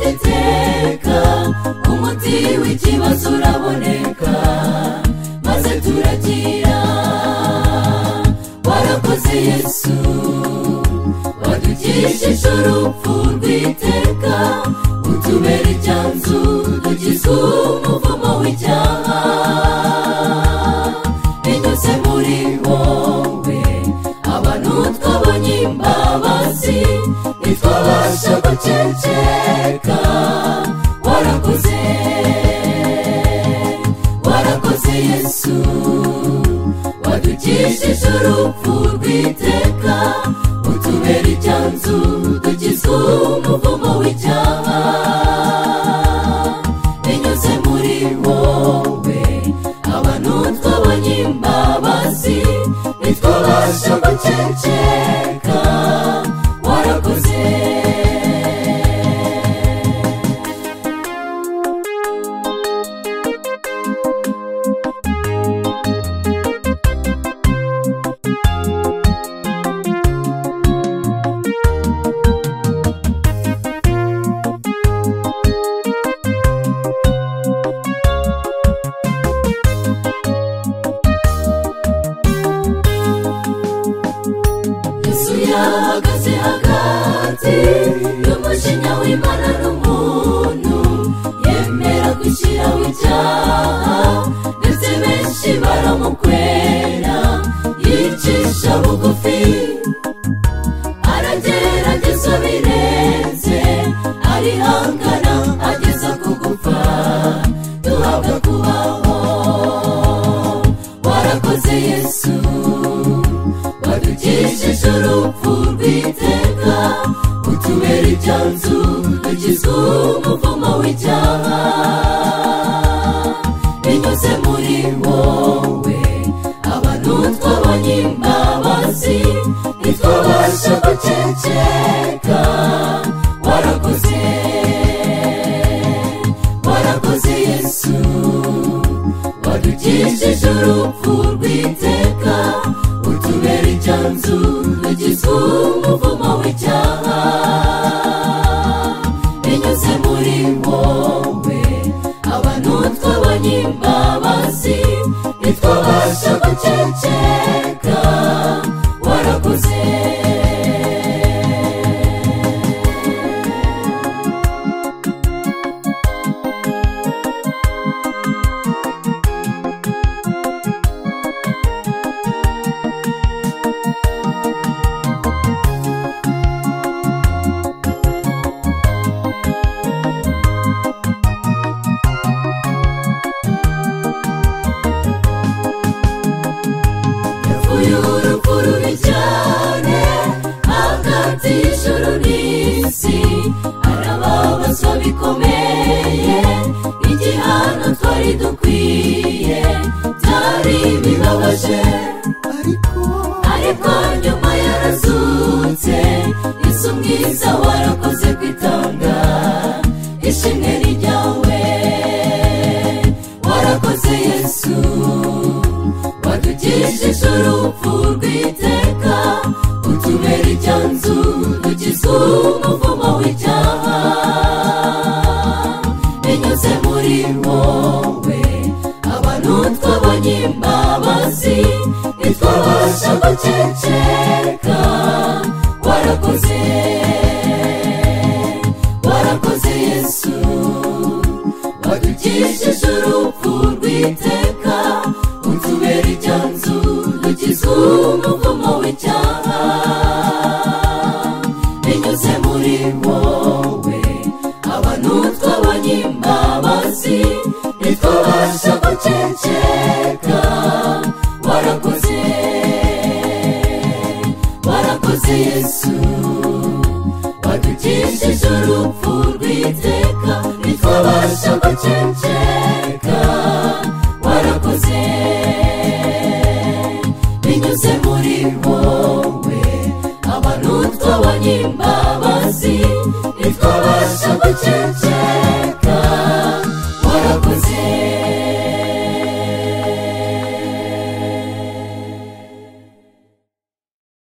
iteka umuti w'ikibazo uraboneka maze turakira warakoze yesu wadukishije urupfu rw'iteka utubera icyanzu dukiza umuvumo w'icyaha binyuze muri wowe abantu twabonye imbabazi ntitwabasha guceceka warakoze warakoze yesu wadukishije urupfu rw'iteka utubera icyanzu dukiza umuvumo w'icyaha binyuze muri wowe abantu twabonye imbabazi ntitwabasha guceceka warakoze yesu yahagaze hagati y'umujinya w'imana n'umuntu yemera gushyiraho icyaha ndetse benshi baramukwera yicisha bugufi aragerageza birenze arihangana ageza ku gupfa duhabwa kubaho warakoze yesu wadukishije urupfu rw'iteka utubera icyanzu dukizwa umuvumo w'icyaha binyuze muri wowe abantu twabonye imbabazi ntitwabasha guceceka warakoze warakoze yesu wadukishije urupfu rw'iteka utubera icyanzu dukizwa umuvumo w'icyaha binyuze muri wowe abantu twabonye imbabazi ntitwabasha guceceka warakoze uyu rupfu rubi cyane hagati y'ijuru n'isi arababazwa bikomeye igihano twari dukwiye byari bibabaje ariko nyuma yarazutse isi ubwiza warakoze kwitanga ishimwe ni ryawe warakoze yesu wadukishije urupfu rw'iteka utubera icyanzu dukiza umuvumo w'icyaha binyuze muri wowe abantu twabonye imbabazi ntitwabasha guceceka warakoze warakoze yesu wadukishije urupfu rw'iteka utubera icyanzu dukiza umuvumo w'icyaha binyuze muri wowe abantu twabonye imbabazi ntitwabasha guceceka warakoze warakoze yesu wadukishije urupfu rw'iteka ntitwabasha guceceka warakoze binyuze muri wowe abantu twabonye imbabazi ntitwabasha guceceka